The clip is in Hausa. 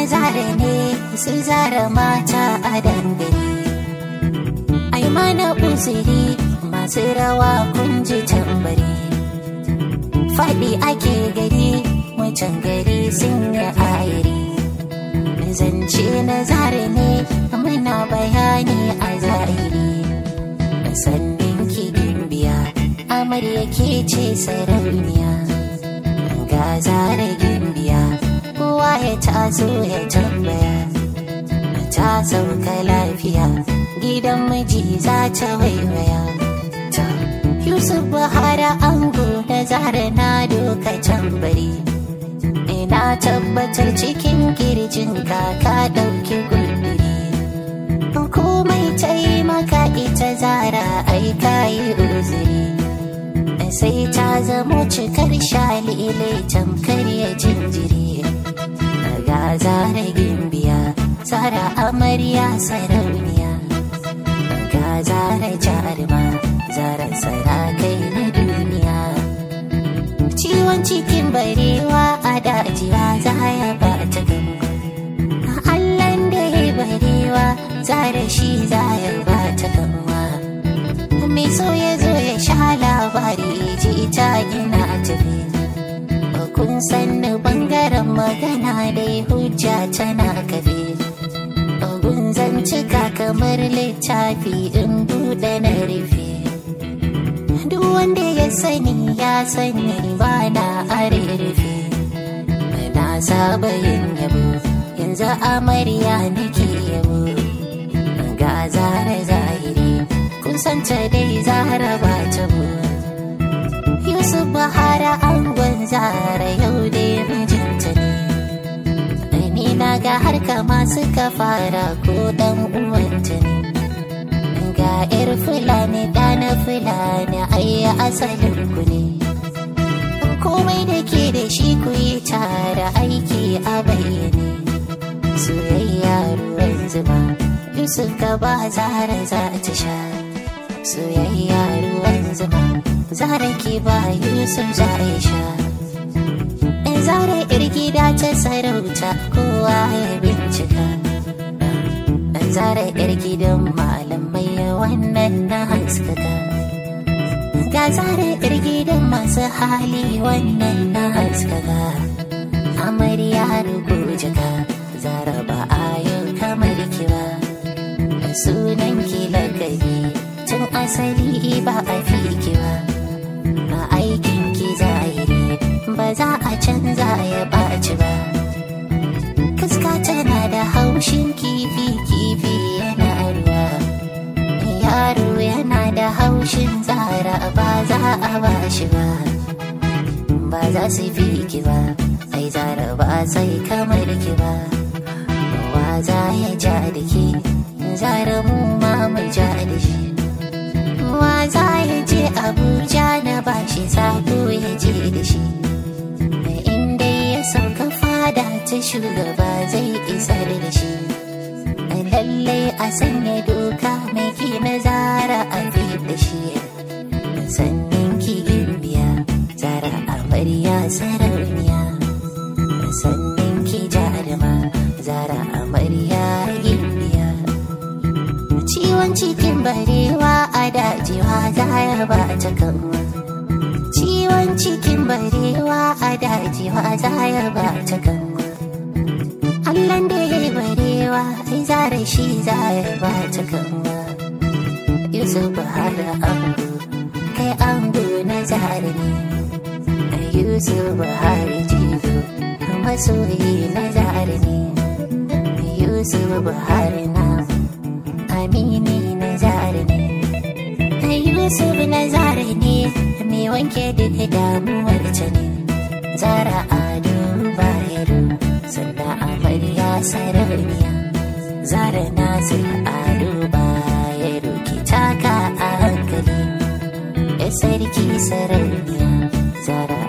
zara ne su zara mata a dangane ai mana uzuri masu rawa kun ji tambari faɗi ake gari mutan gari sun yi ayiri zance na zara ne muna bayani a zahiri sannin kigin biya amarya ke ce sarauniya ga zara gimbiya kowa ya taso ya tambaya ta sauka lafiya gidan miji za ta waiwaya ta yusuf bahara ango da zara na doka tambari ina tabbatar cikin girjin kaka dauki gulbiri komai ta yi maka ita zara ai kayi uzuri sai ta zamo cikar shalile tamkar ya jinjiri ga zara gimbiya zara amarya sarauniya ga zara jarima zara sarakai na duniya ciwon cikin barewa a dajiwa za ya ba ta gama allan da ya barewa zara shi za ya ba ta gama mai so ya zo ya sha labari ji ta gina tafi kun sanni bangaren magana dai hujja tana kafe gun zancika kamar littafi in buɗe na rufe duk wanda ya sani ya sani ba na are rufe na saba yin yabo yanzu amarya nake yabo ga zara zahiri kusanta dai zara ba ta Yusuf Bahara angon zara yau dai mijinta ne ni na ga har kama suka fara ko dan uwanta ne ga yar fulani ɗana fulani ayya asalin ku ne komai da ke da shi ku yi tare aiki a bayyane soyayya ruwan zuma Yusuf ka ba zara za ta sha soyayya ruwan zuma zara ke ba Yusuf za ya sha in zara gida ta sarauta kowa ya bincika in zara gidan malamai wannan na haskaka ga zara gidan masu hali wannan na haskaka amarya rugujika zara ba a yau kamar ki ba sunan ki lakabi tun asali ba a fi ki ba a aikin ki zahiri ba za a canza ya ɓaci ba kaska tana da haushin kifi kifi yana ruwa yaro yana da haushin tsara ba za a ba shi ba ba za su fi ki ba ai zara ba sai kamar ki ba wa za ya ja da ke zara mu ma mu ja da shi wa za ya je abuja na bashi sako ya je da shi inda ya sauka fada ta shugaba zai isar da shi lallai a sanya doka mai ki na zara a da shi sannan ki biya zara amarya sarauniya sannan ki jaruma zara amarya gimbiya ciwon cikin barewa a dajiwa zara ba ta kanwa ciwon cikin barewa a dajiwa zara ba ta kanwa allan da ya yi barewa ai zara shi zara ba ta kanwa yusuf bahara ango kai ango na zara ne yusuf bahari jigo masoyi na zara ne yusuf bahari na amini na zara ne yusuf na zara ne mai wanke duk damuwar ta ne zara ado bayero sannan amarya sarauniya zara nasir ado bayero ki taka a hankali ya sarki sarauniya zara